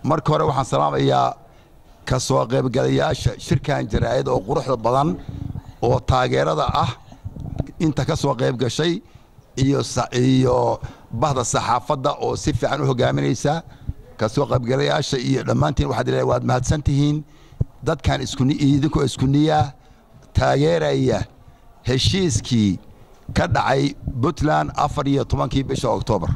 marka hore waxaan salaamayaa ka soo qaybgalayaasha shirkan jaraa'id oo quruxda badan oo taageerada ah inta ka soo qayb gashay iyo iyo bahda saxaafadda oo si fiican u hogaaminaysa ka soo qaybgalayaasha iyo dhammaantiin waxaad leedahay waad mahadsan tihiin dadkan idinkoo isku niyaa taageeraya heshiiskii ka dhacay puntland afar iyo tobankii bisha oktoobar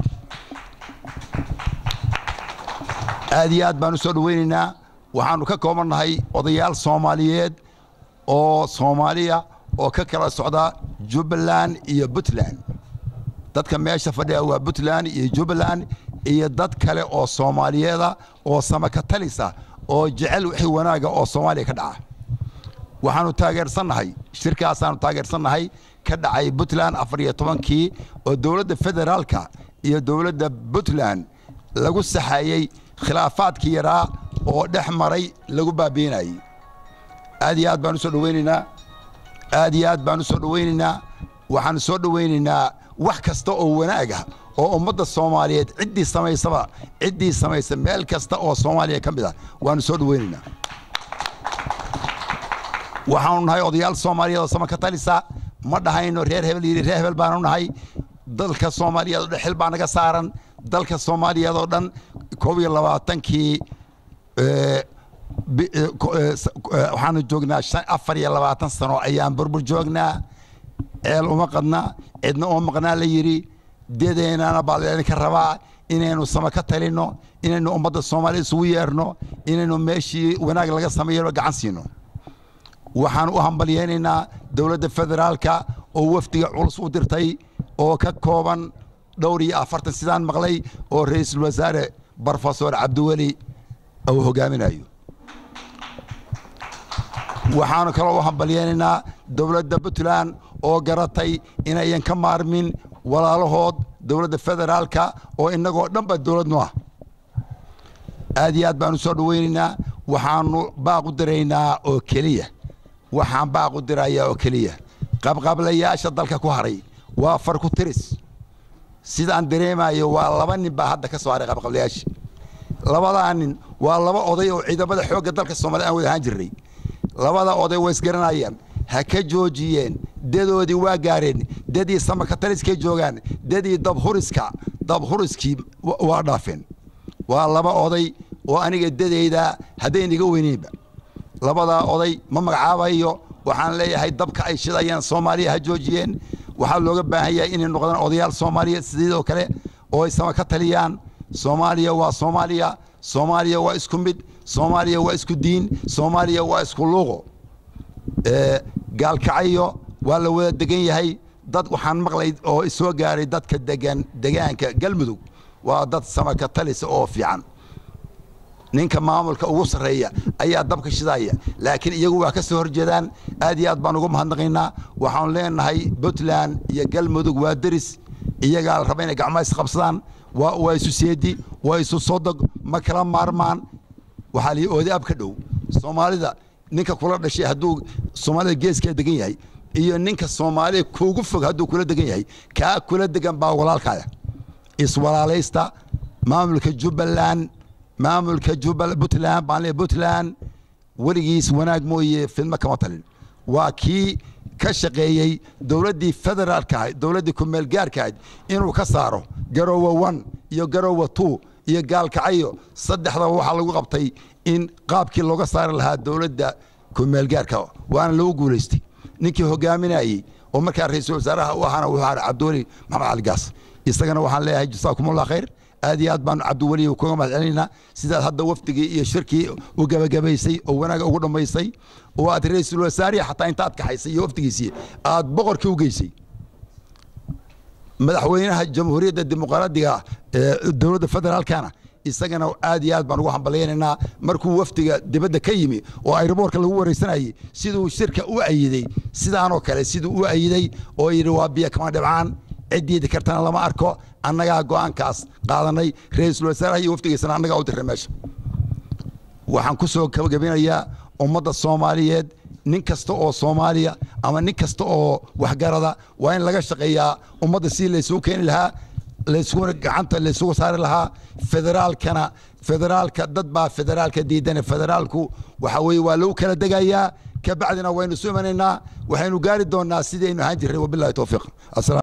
aad iyo aad baan u soo dhoweynaynaa waxaannu ka koobannahay odayaal soomaaliyeed oo soomaaliya oo ka kala socda jubbaland iyo puntland dadka meesha fadhiya waa puntland iyo jubbaland iyo dad kale oo soomaaliyeeda oo samaka talisa oo jecel wixii wanaaga oo soomaaliya ka dhaca waxaannu taageersannahay shirkaasaannu taageersannahay ka dhacay puntland afar iyo tobankii oo dowladda federaalka iyo dowladda puntland lagu saxayey khilaafaadkii yaraa oo dhex maray lagu baabiinayey aad iyo aad baan u soo dhoweynaynaa aad iyo aad baan u soo dhoweynaynaa waxaannu soo dhoweynaynaa wax kasta oo wanaaga oo ummadda soomaaliyeed ciddii samaysaba ciddii samaysa meel kasta oo soomaaliya ka mid ah waannu soo dhoweynaynaa waxaanu nahay odayaal soomaaliyeed oo samaka talisa ma dhahayno reer hebel yidhi reer hebel baanu nahay dalka soomaaliyeed oo dhan xil baa naga saaran dalka soomaaliyeed oo dhan koob iyo labaatankii waxaanu joognaa afar iyo labaatan sano ayaan burbur joognaa ceel uma qadna cidna oo maqnaa la yidhi dedeennana baa laydinka rabaa inaynu sama ka talinno inaynu ummadda soomaaliyed isugu yeerno inaynu meeshii wanaag laga sameeyano gacan siino waxaan u hambalyaynaynaa dowladda federaalka oo wafdiga culus u dirtay oo ka kooban dhowr iyo afartan sidaan maqlay oo ra'iisul wasaare brofesor cabdiweli uu hogaaminayo waxaanu kaloo u hambalyaynaynaa dowladda puntland oo garatay inayan ka maarmin walaalahood dowladda federaalka oo innagoo dhanba dowladnu ah aad iyo aad baanu soo dhoweynaynaa waxaanu baaq u diraynaa oo keliya waxaan baaq u dirayaa oo keliya qabqablayaasha dalka ku haray waa far ku tiris sidaan dareemayo waa laba nin baa hadda ka soo haray qabqablayaasha labadaa nin waa laba oday oo ciidamada xoogga dalka soomaliya aan wada ahaan jirnay labada oday way isgaranayaan ha ka joojiyeen dadoodii waa gaareen dadii samakataliskay joogaan dadii dabhuriska dabhuriskii waa dhaafeen waa laba oday oo aniga dadayda haddayn iga weyneynba labadaa oday ma magacaabayo waxaan leeyahay dabka ay shidayaan soomaaliya ha joojiyeen waxaa looga baahan yahay inay noqdaan odayaal soomaaliya sidoo kale oo ay sama ka taliyaan soomaaliya waa soomaaliya soomaaliya waa isku mid soomaaliya waa isku diin soomaaliya waa isku luuqo gaalkacyo waa la wada degan yahay dad waxaan maqlay oo isoo gaaray dadka degan degaanka galmudug waa dad samaka talisa oo fiican ninka maamulka ugu sarreeya ayaa dabka shidaya laakiin iyagu waa ka soo horjeedaan aad iyo aad baan ugu mahadnaqaynaa waxaanu leenahay puntland iyo galmudug waa deris iyagaa la raba inay gacmaha isqabsadaan waa isu seedi waa isu sodog ma kala maarmaan waxaa lii oodi ab ka dhow soomaalida ninka kula dhashay hadduu soomaalida geeskaa degan yahay iyo ninka soomaaliya kuugu fog hadduu kula degan yahay kaa kula degan baa walaalkaaya iswalaalaysta maamulka jubbaland maamulka puntland baan leeyahay puntland weligiis wanaag mooye fidmo kama talin waa kii ka shaqeeyey dowladdii federaalka ahayd dowladdii kumeel gaarka ahayd inuu ka saaro garowe one iyo garowe two iyo gaalkacyo saddexdaba waxaa lagu qabtay in qaabkii looga saari lahaa dowladda kumeel gaarka waana lagu guulaystay ninkii hogaaminayey oo markaa ra-iisul wasaaraha u ahaana wuxuu ahaa cabdiweli maxamed cali gaas isagana waxaan leeyahay jasaakumullah khayr aad iyo aad baanu cabdiweli kuga mahad celinaynaa sidaad hadda wafdigii iyo shirkii u gabagabaysay oo wanaaga ugu dhammaysay oo aad ra-iisul wasaarihi xataa intaad kaxaysay iyo wafdigiisii aad boqorkii u geysay madaxweynaha jamhuuriyadda dimuqraadiga ee dowladda federaalkana isagana aad iyo aad baan ugu hambalyaynaynaa markuu wafdiga dibadda ka yimi oo ayroboorka lagu waraysanayey siduu shirka u ayiday sidaanoo kale siduu u ayiday oo yidhi waa biyo kama dhibcaan ciddiidi kartana lama arko annagaa go'aankaas qaadanay ra-iisul wasaaraha iyo wafdigiisana annagaa u dirray meesha waxaan ku soo gabagabinayaa ummadda soomaaliyeed nin kasta oo soomaaliya ama nin kasta oo waxgarada waa in laga shaqeeyaa ummadda sidii laysugu keeni lahaa laysku gacanta laysugu saari lahaa federaalkana federaalka dad baa federaalka diidana federaalku waxa weeye waa lagu kala degayaa kabacdina waynu isu imanaynaa waxaynu gaari doonaa sidaynu ahaan jirnay wabillahi towfiiq